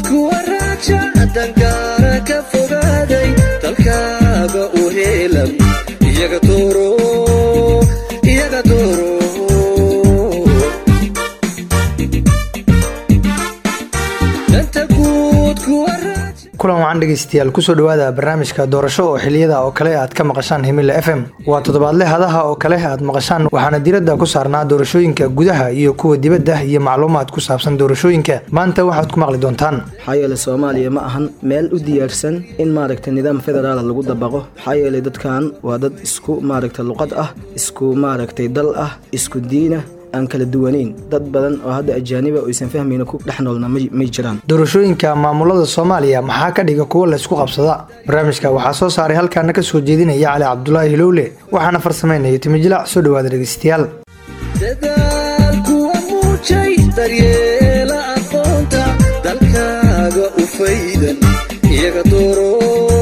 kuwa raaja dangaara ka fogaaday dalkaaga u heelan iyaga dooro iyaga dooro danta guud kuwa raaja kulan wacan dhegeystayaal kusoo dhawaada barnaamijka doorasho oo xiliyada oo kale aad ka maqashaan himila f m waa toddobaadle hadaha oo kale aad maqashaan waxaana diradda ku saarnaa doorashooyinka gudaha iyo kuwa dibadda iyo macluumaad ku saabsan doorashooyinka maanta waxaad ku maqli doontaan maxaa yeelay soomaaliya ma ahan meel u diyaarsan in maaragtay nidaam federaala lagu dabaqo maxaa yeelay dadkan waa dad isku maaragtay luqad ah isku maaragtay dal ah isku diina aan kala duwanayn dad badan oo hadda ajaaniba oysan fahmayna ku dhex noolna may may jiraan doorashooyinka maamulada soomaaliya maxaa ka dhiga kuwa laysku qabsada barnaamijka waxaa soo saaray halkaana ka soo jeedinaya cali cabdulaahi hilowle waxaana farsameynaya timijilac soo dhawaada dhegeystayaal dadaal kuwa muujay daryeela aqoonta dalkaaga u faydan iyaga dooro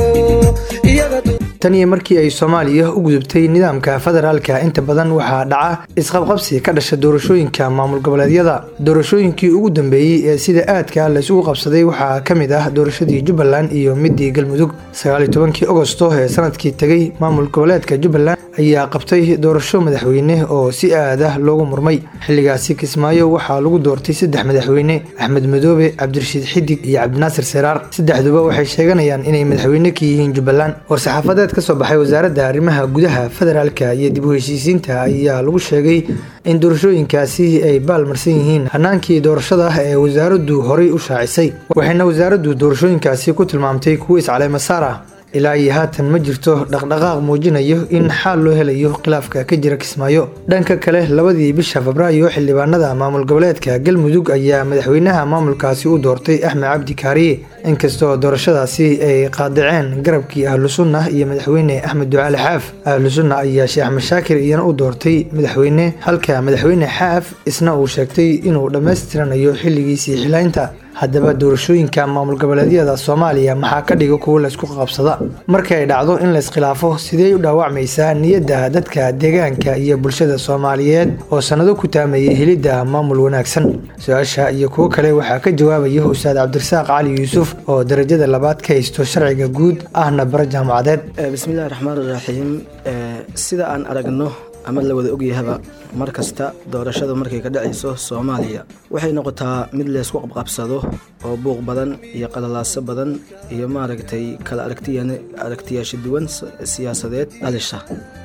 iyaga dooro tan iyo markii ay soomaaliya u gudubtay nidaamka federaalka inta badan waxaa dhaca isqabqabsi ka dhasha doorashooyinka maamul goboleedyada doorashooyinkii ugu dambeeyey ee sida aadka laysugu qabsaday waxaa ka mid ah doorashadii jubbaland iyo midii galmudug sagaaliyo tobankii agosto ee sanadkii tegay maamul goboleedka jubbaland ayaa qabtay doorasho madaxweyne oo si aad ah loogu murmay xilligaasi kismaayo waxaa lagu doortay saddex madaxweyne axmed madoobe cabdirashiid xidig iyo cabdinaasir seraar saddexduba waxay sheeganayaan inay madaxweyne ka yihiin jubbaland war-saxaafadeed ka soo baxay wasaaradda arrimaha gudaha federaalka iyo dib u heshiisiinta ayaa lagu sheegay in doorashooyinkaasi ay baalmarsan yihiin hanaankii doorashada ee wasaaraddu horay u shaacisay waxayna wasaaraddu doorashooyinkaasi ku tilmaamtay kuwo iscaleymasaar ah ilaa iyo haatan ma jirto dhaqdhaqaaq muujinayo in xaal loo helayo khilaafka ka jira kismaayo dhanka kale labadii bisha febraayo xildhibaanada maamul goboleedka galmudug ayaa madaxweynaha maamulkaasi u doortay axmed cabdi kaariye inkastoo doorashadaasi ay qaadaceen garabkii ahlu sunna iyo madaxweyne axmed ducaali xaaf ahlu sunna ayaa sheekh mashaakir iyana u doortay madaxweyne halka madaxweyne xaaf isna uu sheegtay inuu dhammaystiranayo xilligiisii xilaynta haddaba doorashooyinka maamul goboleedyada soomaaliya maxaa ka dhiga kuwo laysku qabsada markay dhacdo in layskhilaafo sidee u dhaawacmaysaa niyadda dadka deegaanka iyo bulshada soomaaliyeed oo sannado ku taamayay helidda maamul wanaagsan su-aasha iyo kuwo kale waxaa ka jawaabaya ustaad cabdirasaaq cali yuusuf oo darajada labaad ka haysto sharciga guud ahna bara jaamacadeed bismillahi raxmaan iraxiim sida aan aragno ama la wada ogyahaba mar kasta doorashada markay ka dhacayso soomaaliya waxay noqotaa mid laysku qabqabsado oo buuq badan iyo qalalaaso badan iyo maaragtay kala aragtiyan aragtiyaasha duwan siyaasadeed dhalisha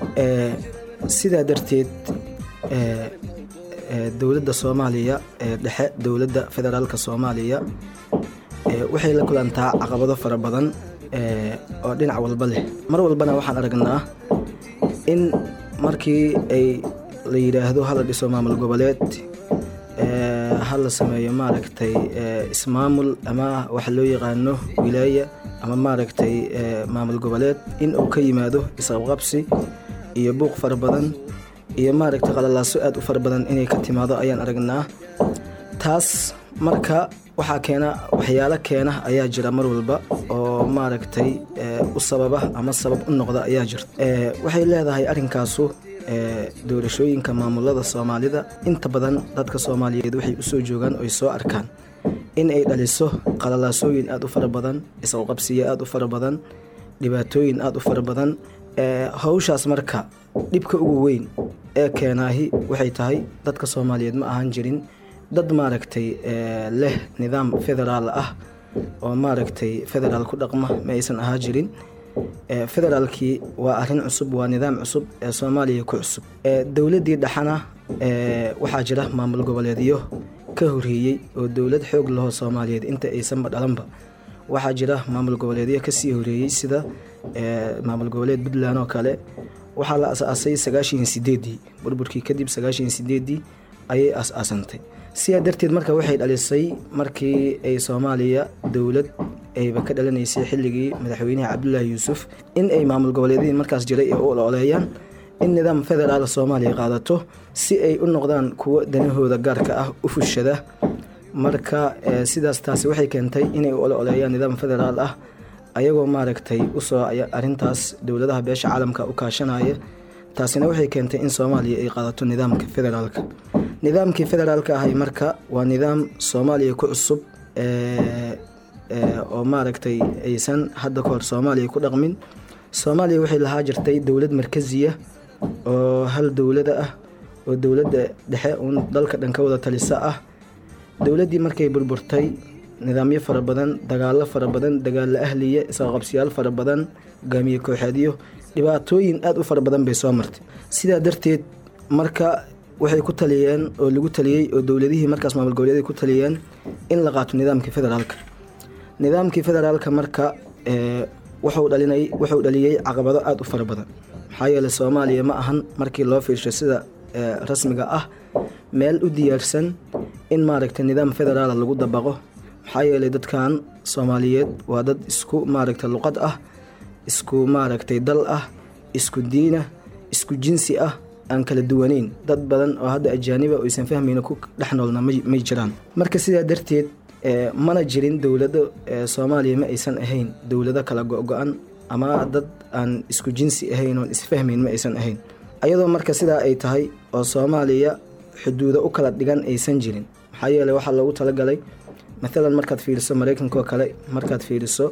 sidaa darteed dowladda soomaaliya ee dhexe dowladda federaalka soomaaliya waxay la kulantaa caqabado fara badan oo dhinac walba leh mar walbana waxaan aragnaa in markii ay la yidhaahdo hala dhiso maamul goboleed ha la sameeyo maaragtay ismaamul ama waxa loo yaqaano wilaaya ama maaragtay maamul goboleed in uu ka yimaado isqabqabsi iyo buuq fara badan iyo maaragtay qalalaaso aad u fara badan inay ka timaado ayaan aragnaa taas marka waxaa keena waxyaalo keena ayaa jira mar walba oo maaragtay u sababa ama sabab u noqda ayaa jirta waxay leedahay arrinkaasu doorashooyinka maamulada soomaalida inta badan dadka soomaaliyeed waxay usoo joogaan oy soo arkaan in ay dhaliso qalalaasooyin aad u fara badan isqabqabsiyo aad u fara badan dhibaatooyin aad u fara badan hawshaas marka dhibka ugu weyn ee keenaahi waxay tahay dadka soomaaliyeed ma ahaan jirin dad maaragtay leh nidaam federaal ah oo maaragtay federaal ku dhaqma ma aysan ahaa jirin federaalkii waa arrin cusub waa nidaam cusub ee soomaaliya ku cusub dowladdii dhexana waxaa jira maamul goboleedyo ka horreeyey oo dowlad xoog lahoo soomaaliyeed inta aysanba dhalanba waxaa jira maamul goboleedyo kasii horreeyey sida maamul goboleed puntland oo kale waxaa la as-aasay sagaashan sideedii burburkii kadib sagaashan sideedii ayay as-aasantay sidaa darteed marka waxay dhalisay markii ay soomaaliya dowlad ayba ka dhalanaysay xilligii madaxweynaha cabdulaahi yuusuf in ay maamul goboleedyadii markaas jiray ee u ololeeyaan in nidaam federaal soomaaliya qaadato si ay u noqdaan kuwo danahooda gaarka ah u fushada marka sidaas taasi waxay keentay inay u ololeeyaan nidaam federaal ah ayagoo maaragtay usoo arintaas dowladaha beesha caalamka u kaashanaya taasina waxay keentay in soomaaliya ay qaadato nidaamka federaalka nidaamkii federaalka ahay marka waa nidaam soomaaliya ku cusub oo maaragtay aysan hadda kahor soomaaliya ku dhaqmin soomaaliya waxay lahaa jirtay dowlad markaziya oo hal dowlada ah oo dowladda dhexe uun dalka dhan ka wada talisa ah dowladdii markay burburtay nidaamyo fara badan dagaallo fara badan dagaalo ahliya isqaqabsiyaal fara badan hogaamiye kooxeedyo dhibaatooyin aada u fara badan bay soo martay sidaa darteed marka waxay ku taliyeen oo lagu taliyey oo dowladihii markaas maamul goboleeday ku taliyeen in la qaato nidaamkii federaalka nidaamkii federaalka marka wuxuu dhalinay wuxuu dhaliyey caqabado aada u fara badan maxaa yeeley soomaaliya ma ahan markii loo fiirsho sida rasmiga ah meel u diyaarsan in maaragtay nidaam federaala lagu dabaqo maxaa yeelay dadkan soomaaliyeed waa dad isku maaragtay luqad ah isku maaragtay dal ah isku diinah isku jinsi ah aan kala duwaneyn dad badan oo hadda ajaaniba oo aysan fahmayna ku dhex noolna may jiraan marka sidaa darteed mana jirin dowlado soomaaliya ma aysan ahayn dowlado kala go-go-an ama dad aan isku jinsi ahayn oon isfahmayn ma aysan ahayn ayadoo marka sidaa ay tahay oo soomaaliya xuduudo u kala dhigan aysan jirin maxaa yeeley waxaa loogu talagalay maalan markaad fiiriso mareykanka oo kale markaad fiiriso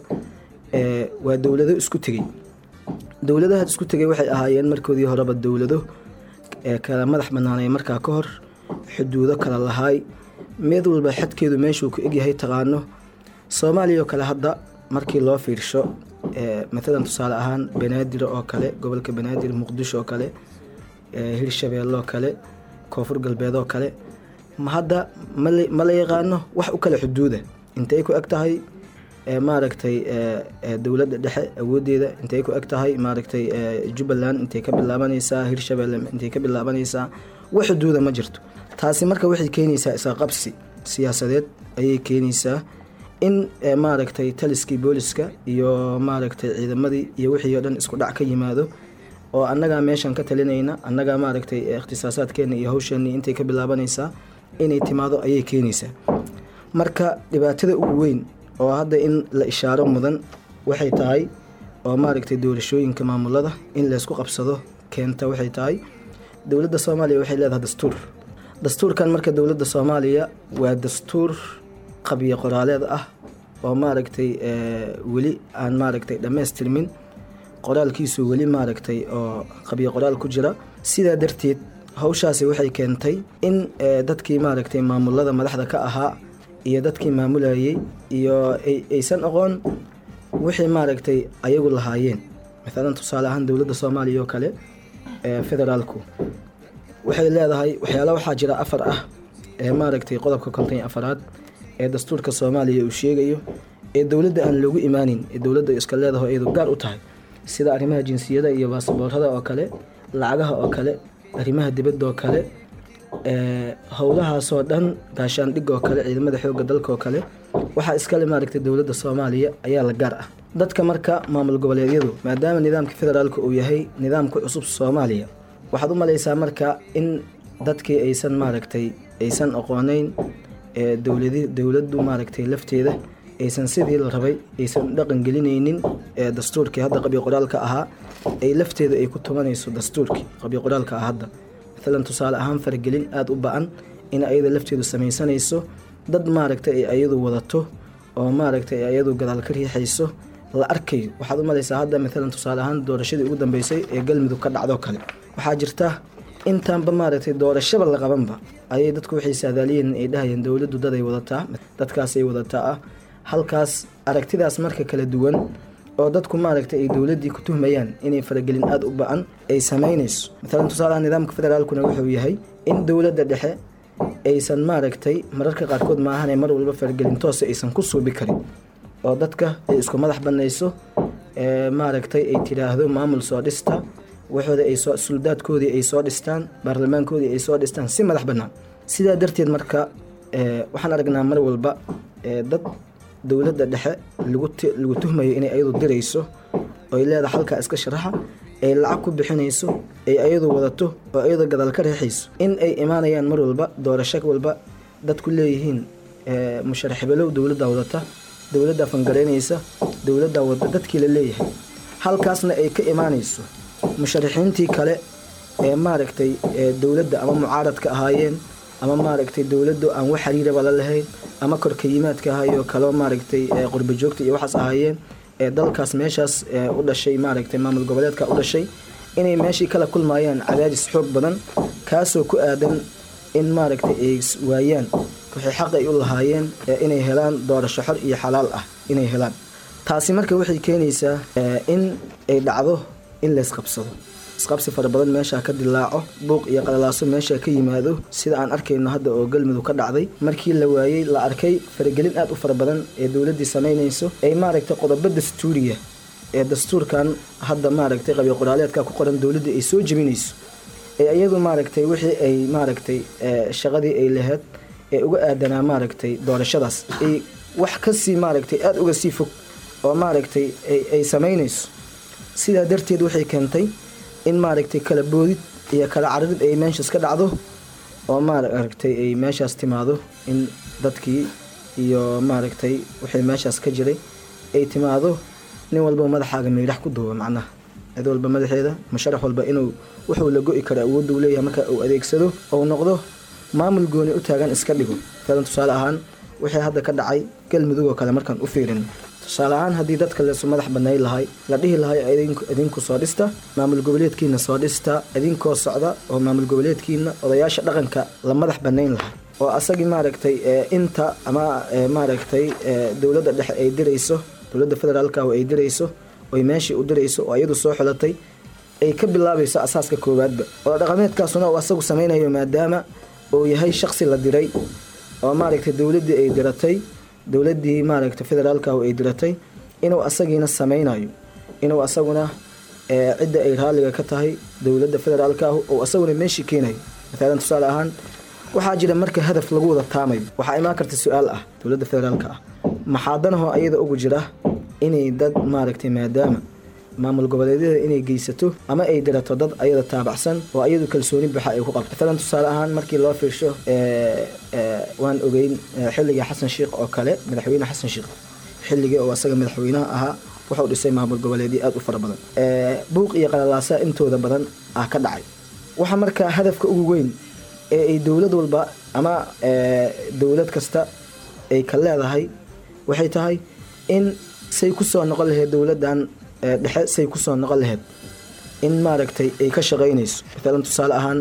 waa dowlado isku tegey dowladaha isku tegay waxay ahaayeen markoodii horeba dowlado kala madax banaanay markaa ka hor xuduudo kala lahaay mid walba xadkeedu meeshuu ku egyahay taqaano soomaaliya oo kale hadda markii loo fiirsho maalan tusaale ahaan banaadir oo kale gobolka banaadir muqdisho oo kale hirshabeelle oo kale koonfur galbeed oo kale hadda ma la yaqaano wax u kale xuduuda intay ku eg tahay maaragtay dowladda dhexe awoodeeda intay ku eg tahay maaragtay jubbaland intay ka bilaabanaysaa hirshabeelle intay ka bilaabanaysaa wax xuduuda ma jirto taasi marka waxay keenaysaa isqaqabsi siyaasadeed ayay keenaysaa in maaragtay taliskii booliska iyo maaragtay ciidamadii iyo wixii oo dhan isku dhac ka yimaado oo annagaa meeshan ka talinayna annagaa maaragtay ikhtisaasaadkeena iyo hawsheenii intay ka bilaabanaysaa inay timaado ayay keenaysaa marka dhibaatada ugu weyn oo hadda in la ishaaro mudan waxay tahay oo maaragtay doorashooyinka maamulada in laysku qabsado keenta waxay tahay dowladda soomaaliya waxay leedahay dastuur dastuurkan marka dowladda soomaaliya waa dastuur qabyo qoraaleed ah oo maaragtay weli aan maaragtay dhammaystirmin qoraalkiisu weli maaragtay oo qabyo qoraal ku jira sidaa darteed hawshaasi waxay keentay in dadkii maaragtay maamulada madaxda ka ahaa iyo dadkii maamulayay iyo aysan aqoon wixii maaragtay ayagu lahaayeen maalan tusaale ahaan dowladda soomaaliya oo kale federaalku waxay leedahay waxyaala waxaa jira afar ah ee maaragtay qodobka konton iyo afaraad ee dastuurka soomaaliya uu sheegayo ee dowladda aan loogu imaanin ee dowladda iska leedaho iyadu gaar u tahay sida arrimaha jinsiyada iyo baasaboorada oo kale lacagaha oo kale arrimaha dibadda oo kale howlahaasoo dhan gaashaandhig oo kale ciidamada xoogga dalka oo kale waxaa iskale maaragtay dowladda soomaaliya ayaa la gaar ah dadka marka maamul goboleedyadu maadaama nidaamka federaalka uu yahay nidaamka cusub soomaaliya waxaad u malaysaa marka in dadkii aysan maaragtay aysan aqooneyn dowladi dowladdu maaragtay lafteeda aysan sidii la rabay aysan dhaqan gelinaynin dastuurkii hadda qabyo qoraalka ahaa ay lafteeda ay ku tumanayso dastuurkii qabyo qoraalka ah hadda maalan tusaale ahaan faragelin aada u ba-an in ayada lafteedu samaysanayso dad maaragtay ay ayadu wadato oo maaragtay ay ayadu gadaal ka riixayso la arkayo waxaad u malaysaa hadda maalan tusaale ahaan doorashadii ugu dambeysay ee galmudug ka dhacdo kale waxaa jirta intaanba maaragtay doorashaba la qabanba ayay dadku waxay saadaaliyeen ay dhahayeen dowladdu daday wadataa dadkaasay wadataa ah halkaas aragtidaas marka kala duwan oo dadku maaragtay ay dowladdii ku tuhmayaan inay faragelin aada u ba-an ay samaynayso maalan tusaalaha nidaamka federaalkuna wuxuu yahay in dowladda dhexe aysan maaragtay mararka qaarkood maahanee mar walba faragelin toose aysan ku suubi karin oo dadka ay isku madax banayso maaragtay ay tidhaahdo maamul soo dhista waxooda ay soo suldaadkoodii ay soo dhistaan baarlamaankoodii ay soo dhistaan si madax bannaan sidaa darteed marka waxaan aragnaa mar walba dad dowladda dhexe lagu tuhmayo inay ayadu dirayso oy leedahay halkaa iska sharaxa ay lacag ku bixinayso ay ayadu wadato oo ayadu gadaal ka reexayso in ay imaanayaan mar walba doorasho walba dadku leeyihiin musharax hibelow dowladda wadata dowladda fangaraynaysa dowladda wada dadkii la leeyahay halkaasna ay ka imaanayso musharaxiintii kale ee maaragtay dowladda ama mucaaradka ahaayeen ama maaragtay dowladdu aan wax xiriiraba la lahayn ama korka yimaadka ahayo kaloo maaragtay qurba joogta iyo waxaas ahaayeen ee dalkaas meeshaas u dhashay maaragtay maamul goboleedka u dhashay inay meeshii kala kulmayaan cadaadis xoog badan kaasoo ku aadan in maaragtay ay waayaan wixii xaq ay u lahaayeen inay helaan doorasho xor iyo xalaal ah inay helaan taasi marka waxay keenaysaa in ay dhacdo in laysqabsado isqabsi fara badan meeshaa ka dilaaco buuq iyo qalalaaso meesha ka yimaado sida aan arkayno hadda oo galmudug ka dhacday markii la waayey la arkay faragelin aad u fara badan ee dowladdii samaynayso ay maaragtay qodobo dastuuriya ee dastuurkan hadda maaragtay qabiil qoraaleedka ku qoran dowladdii ay soo jebinayso ee iyadu maaragtay wixii ay maaragtay shaqadii ay lahayd ee uga aadanaa maaragtay doorashadaas ay wax kasii maaragtay aada uga sii fog oo maaragtay ay samaynayso sidaa darteed waxay keentay in maaragtay kala boodid iyo kala cararid ay meeshaas ka dhacdo oo maaragtay ay meeshaas timaado in dadkii iyo maaragtay wixii meeshaas ka jiray ay timaado nin walba madaxaaga miidhax ku duuba macnaha cid walba madaxeeda musharax walba inuu wuxuu la go-i karo awoodda uu leeyahay marka uu adeegsado ou noqdo maamul gooni u taagan iska dhigo tadan tusaale ahaan wixii hadda ka dhacay galmudug oo kale markaan u fiirin tusaale ahaan haddii dadka leesu madax banay lahay la dhihi lahay idinku soo dhista maamul goboleedkiina soo dhista idinkoo socda oo maamul goboleedkiina odayaasha dhaqanka la madax banayn lahay oo asagii maaragtay inta ama maaragtay dowladda dhexe ay dirayso dowladda federaalka oo ay dirayso oy meeshii u dirayso oo iyadu soo xulatay ay ka bilaabayso asaaska koowaadba oo dhaqameedkaasuna uu asagu samaynayo maadaama uu yahay shaqsi la diray oo maaragtay dowladdii ay diratay dowladdii maaragtay federaalka oo ay diratay inuu asagiina samaynayo inuu asaguna cidda ay raalliga ka tahay dowladda federaalka ah oo asaguna meeshii keenayo mathalan tusaale ahaan waxaa jira marka hadaf lagu wada taamayo waxaa imaan karta su-aal ah dowladda federaalka ah maxaadanahoo ayada ugu jira inay dad maaragtay maadaama maamul goboleedyada inay geysato ama ay dirato dad ayada taabacsan oo ayadu kalsooni baxa ay ku qabto matalan tusaale ahaan markii loo fiirsho waan ogeyn xilligii xasan sheikh oo kale madaxweyne xasan sheikh xilligii oo asaga madaxweynaha ahaa wuxuu dhisay maamul goboleedyo aada u fara badan buuq iyo qalalaasa intooda badan ah ka dhacay waxa marka hadafka ugu weyn ee ay dowlad walba ama dowlad kasta ay ka leedahay waxay tahay in say kusoo noqon lahayd dowladdan dhexe say kusoo noqon lahayd in maaragtay ay ka shaqaynayso matalan tusaale ahaan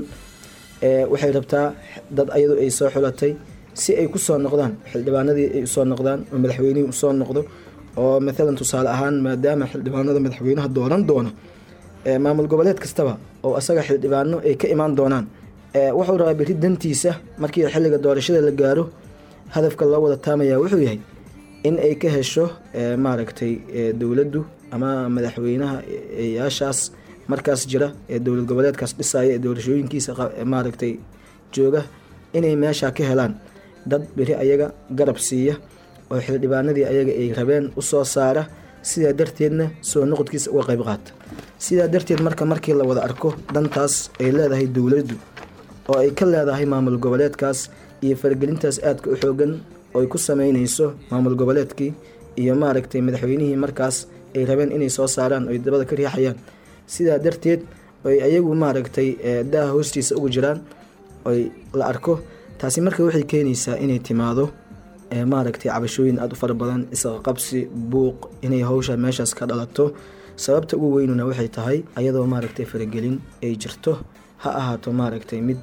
waxay rabtaa dad ayadu ay soo xulatay si ay kusoo noqdaan xildhibaanadii ay usoo noqdaan oo madaxweynihii usoo noqdo oo matalan tusaale ahaan maadaama xildhibaanada madaxweynaha dooran doono maamul goboleed kastaba oo asaga xildhibaano ay ka imaan doonaan wuxuu rabaa beri dantiisa markii xilliga doorashada la gaaro hadafka loo wada taamaya wuxuu yahay in ay ka hesho maaragtay dowladdu ama madaxweynaha yaashaas markaas jira ee dowlad goboleedkaas dhisaya ee doorashooyinkiisa maaragtay jooga inay meesha ka helaan dad beri ayaga garab siiya oo xildhibaanadii ayaga ay rabeen usoo saara sidaa darteedna soo noqodkiisa uga qayb qaata sidaa darteed marka markii la wada arko dantaas ay leedahay dowladdu oo ay ka leedahay maamul goboleedkaas iyo faragelintaas aadka u xoogan ooy ku sameynayso maamul goboleedkii iyo maaragtay madaxweynihii markaas ay rabeen inay soo saaraan oy dabada ka riixayaan sidaa darteed oy ayagu maaragtay daaha hoostiisa ugu jiraan oy la arko taasi marka waxay keenaysaa inay timaado maaragtay cabashooyin aada u fara badan isqaqabsi buuq inay hawsha meeshaas ka dhalato sababta ugu weynuna waxay tahay ayadoo maaragtay faragelin ay jirto ha ahaato maaragtay mid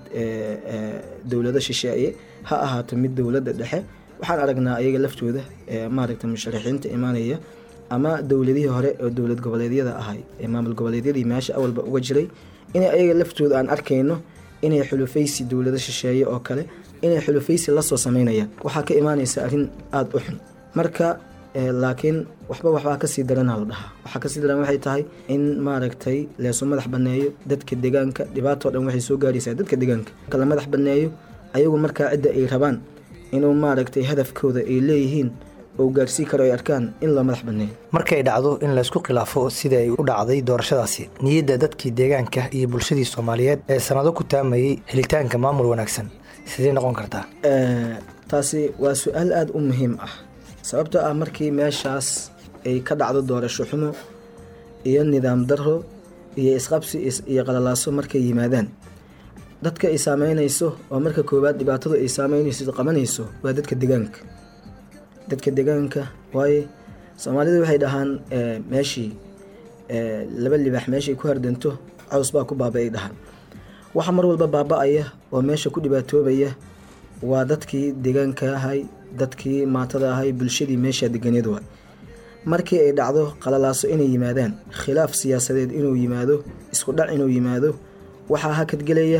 dowlado shisheeye ha ahaato mid dowladda dhexe waxaan aragnaa ayaga laftooda maaragtay musharaxiinta imaanaya ama dowladihii hore oo dowlad goboleedyada ahay ee maamul goboleedyadii meesha awalba uga jiray inay ayaga laftooda aan arkayno inay xulufaysi dowlado shisheeye oo kale inay xulufaysi lasoo sameynayaan waxaa ka imaanaysa arrin aada u xun marka laakiin waxba waxbaa kasii darana la dhahaa waxaa kasii daran waxay tahay in maaragtay leesu madax baneeyo dadka deegaanka dhibaatoo dhan waxay soo gaaraysaa dadka deegaanka kala madax baneeyo ayagu markaa cidda ay rabaan inuu maaragtay hadafkooda ay leeyihiin oo gaarsii karo ay arkaan in loo madax baneeyo markay dhacdo in laysku khilaafo sida ay u dhacday doorashadaasi niyadda dadkii deegaanka iyo bulshadii soomaaliyeed ee sanado ku taamayey helitaanka maamul wanaagsan sidee noqon kartaa taasi waa su-aal aada u muhiim ah sababtoo ah markii meeshaas ay ka dhacdo doorasho xumo iyo nidaam daro iyo isqabsi iyo qalalaaso markay yimaadaan dadka ay saameynayso oo marka koowaad dhibaatadu ay saameynayso qabanayso waa dadka deegaanka dadka deegaanka waaye soomaalidu waxay dhahaan meeshii laba libax meeshay ku hardanto caws baa ku baaba ay dhahaan waxa mar walba baaba-aya oo meesha ku dhibaatoobaya waa dadkii deegaanka ahay dadkii maatada ahay bulshadii meesha deganeed waay markii ay dhacdo qalalaaso inay yimaadaan khilaaf siyaasadeed inuu yimaado isku dhac inuu yimaado waxaa hakadgelaya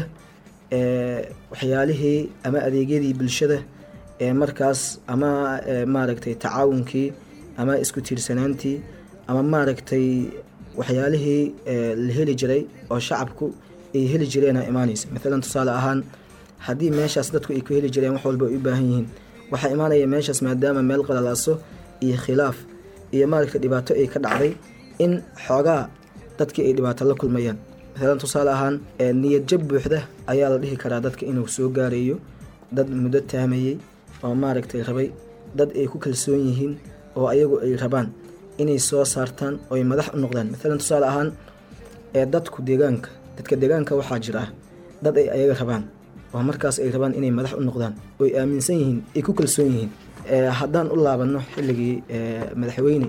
waxyaalihii ama adeegyadii bulshada ee markaas ama maaragtay tacaawunkii ama isku tiirsanaantii ama maaragtay waxyaalihii la heli jiray oo shacabku ay heli jireena imaanaysa maalan tusaale ahaan haddii meeshaas dadku ay ku heli jireen wax walba ay u baahan yihiin waxaa imaanaya meeshaas maadaama meel qalalaaso iyo khilaaf iyo maaragtay dhibaato ay ka dhacday in xoogaa dadkii ay dhibaato la kulmayaan maalan tusaale ahaan niyad jab buuxda ayaa la dhihi karaa dadka inuu soo gaarayo dad muddo taamayey oo maaragtay rabay dad ay ku kalsoon yihiin oo ayagu ay rabaan inay soo saartaan oo ay madax u noqdaan maalan tusaale ahaan ee dadku deegaanka dadka deegaanka waxaa jira dad ay ayaga rabaan oo markaas ay rabaan inay madax u noqdaan oo ay aaminsan yihiin ay ku kalsoon yihiin haddaan u laabanno xilligii madaxweyne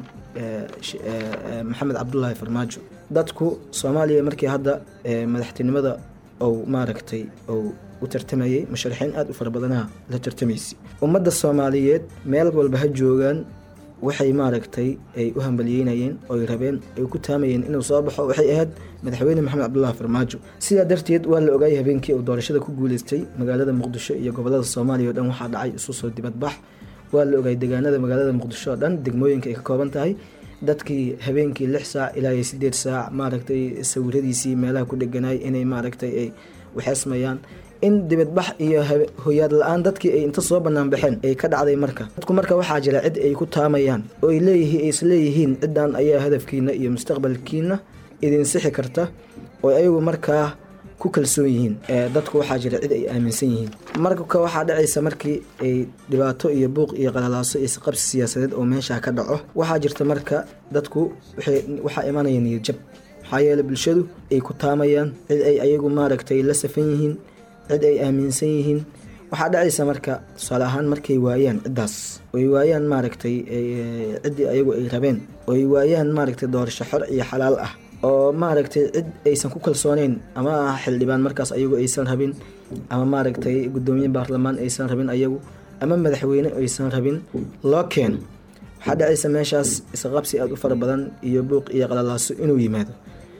maxamed cabdulaahi farmaajo dadku soomaaliya markii hadda madaxtinimada ou maaragtay ou u tartamayay musharaxiin aada u fara badanaha la tartamaysay ummadda soomaaliyeed meel walba ha joogaan waxay maaragtay ay u hambaliyeynayeen oy rabeen ay ku taamayeen inuu soo baxo waxay ahayd madaxweyne maxamed cabdulaahi farmaajo sidaa darteed waa la ogaayay habeenkii uu doorashada ku guuleystay magaalada muqdisho iyo gobolada soomaaliya o dhan waxaa dhacay isu soo dibadbax waa la ogaayay deegaanada magaalada muqdisho oo dhan degmooyinka ay ka kooban tahay dadkii habeenkii lix saac ilaa iyo sideed saac maaragtay sawiradiisii meelaha ku dheganaay inay maaragtay ay waxeesmayaan in dibadbax iyo hoyaad la-aan dadkii ay inta soo banaan baxeen ay ka dhacday marka dadku marka waxaa jira cid ay ku taamayaan oo ay leeyihiin ay isleeyihiin ciddan ayaa hadafkiina iyo mustaqbalkiina idin sixi karta oo ayagu markaa ku kalsoon yihiin dadku waxaa jira cid ay aaminsan yihiin marka waxaa dhacaysa markii ay dhibaato iyo buuq iyo qalalaaso iyo isqabsi siyaasadeed oo meesha ka dhaco waxaa jirta marka dadku waxaa imanaya niyadjab maxaa yeele bulshadu ay ku taamayaan cid ay ayagu maaragtay la safan yihiin cid ay aaminsan yihiin waxaa dhacaysa marka tusaale ahaan markay waayaan ciddaas oy waayaan maaragtay ciddii ayagu ay rabeen oy waayaan maaragtay doorasho xor iyo xalaal ah oo maaragtay cid aysan ku kalsooneyn ama xildhibaan markaas ayagu aysan rabin ama maaragtay guddoomiye baarlamaan aysan rabin ayagu ama madaxweyne aysan rabin loo keeno waxaa dhacaysa meeshaas isqabsi aada u fara badan iyo buuq iyo qalalaaso inuu yimaado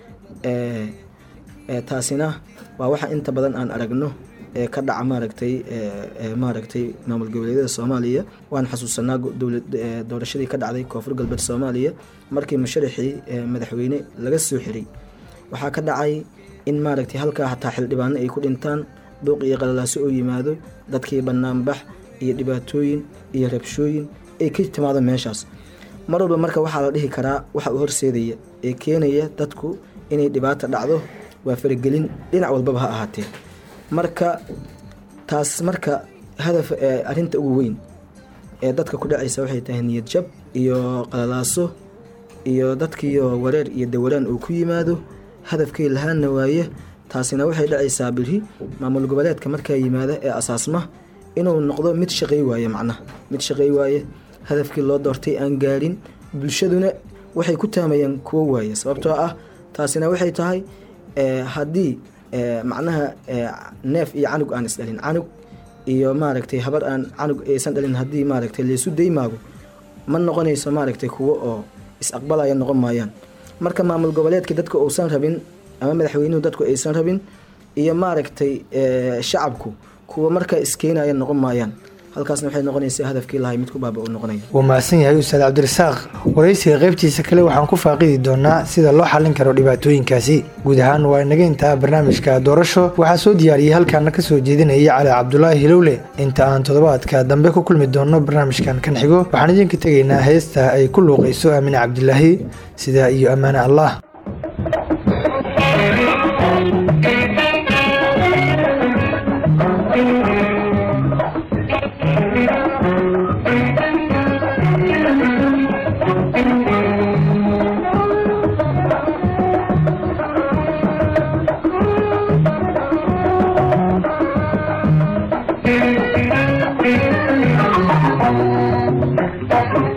taasina waa waxa inta badan aan aragno ee ka dhaca maaragtay maaragtay maamul goboleedyada soomaaliya waan xasuusanaa doorashadii ka dhacday koonfur galbeed soomaaliya markii musharaxii madaxweyne laga soo xiray waxaa ka dhacay in maaragtay halkaa hataa xildhibaano ay ku dhintaan buuq iyo qalalaaso oo yimaado dadkii banaanbax iyo dhibaatooyin iyo rabshooyin ay ka timaado meeshaas mar walba marka waxaa la dhihi karaa waxa uu horseedaya ee keenaya dadku inay dhibaata dhacdo waa faragelin dhinac walbaba ha ahaatee marka taas marka hadaf arinta ugu weyn ee dadka ku dhacaysa waxay tahay niyad jab iyo qalalaaso iyo dadkiiyo wareer iyo dawaraan uu ku yimaado hadafkii lahaana waaye taasina waxay dhacaysaa biri maamul goboleedka markaa yimaada ee asaasma inuu noqdo mid shaqay waaye macnaha mid shaqay waaye hadafkii loo doortay aan gaarin bulshaduna waxay ku taamayaan kuwo waaye sababtoo ah taasina waxay tahay haddii macnaha neef iyo canug aan isdhalin canug iyo maaragtay habar aan canug aysan dhalin haddii maaragtay laysu daymaago ma noqonayso maaragtay kuwo oo is-aqbalaya noqon maayaan marka maamul goboleedka dadka uusan rabin ama madaxweynuhu dadku aysan rabin iyo maaragtay shacabku kuwa markaa iskeenaya noqon maayaan halkaasna waxay noqonaysaa hadafkii lahay mid ku baaba uu noqonaya wuu mahadsan yahay ustaad cabdirasaaq waraysiga qaybtiisa kale waxaan ku faaqidi doonaa sida loo xallin karo dhibaatooyinkaasi guud ahaan waa inaga intaa barnaamijka doorasho waxaa soo diyaariyey halkaana ka soo jeedinayay cali cabdulaahi hilowle inta aan toddobaadka dambe ku kulmi doonno barnaamijkan kan xigo waxaan idinka tegaynaa heesta ay ku luuqayso aamine cabdilaahi sidaa iyo ammaane allah Thank you.